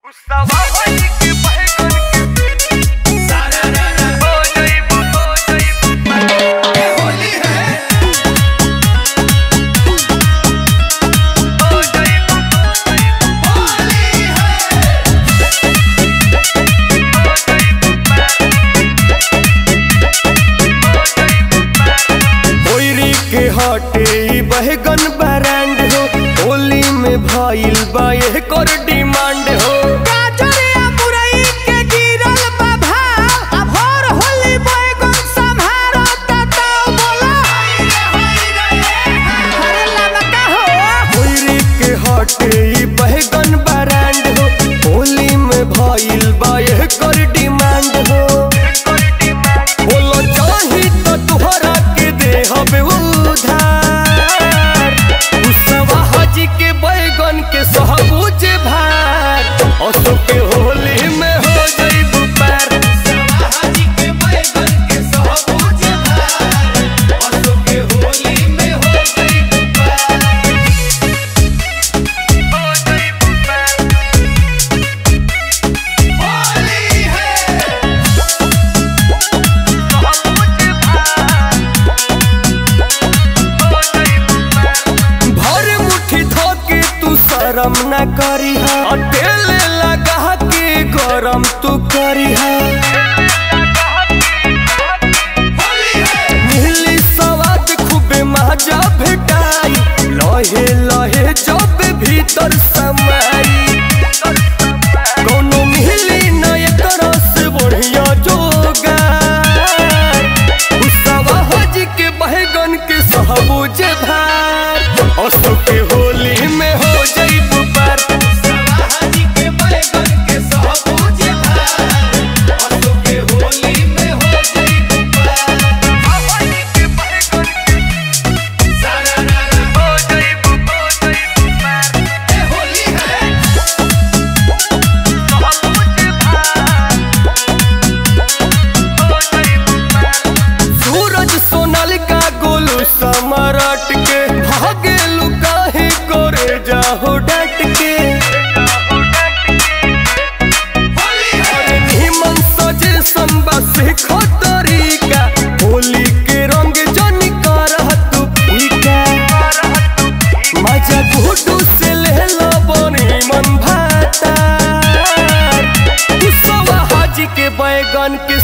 गुस्सावा होई के बैगन के सारा रा रा हो जाइबो हो जाइबो ये होली है हो जाइबो होली है हो जाइबो ओइरी के हटे ई बहगन ब्रांड हो होली में भइल बा एकर डिमांड हो गाजरिया मुरई के गिरल बा भाव अब हर होली बैगन संभारो तताओ बोला अरे लमका हो ओइरी के हटे ई बहगन ब्रांड हो होली में भइल बा एकर डिमांड हो बोलो चाही तो तुहरा के दे हबे उधार कुशवा हाजी के बैगन के सहबूज भार असो के होली में हो जाइबू पार हाजी के बैगन के सहबूज भार असो के होली में हो जाइबो पार हो जाइबो पार होली है भर मुट्ठी धोके तू शरम न करी अकेले लगा के गरम तू करी मिली सवाद खूबे मजा भेटाई लहे लहे जब भीतर समाई कोनो मिली न एकरा से बढ़िया जोगार गुस्सावा हज के बहगन के सहबूज भार असो के होली में हो जाइबू पार हाजी के बैगन के सहबूज भार असो के होली में हो जाइबो पार हाजी के बैगन के सारा रा रा हो जाइबो हो जाइबो पार ए होली है सहबूज भार हो जाइबो पार सूरज सोनल का गोलू समरट के भागे लुकाहे करे जाहो डट के अरे निमन सजे संबस खतरीका होली के रंग जन करह तू फीका मजा घुटू से ले लो बनी मन भाता तू सब हाजी के बैगन के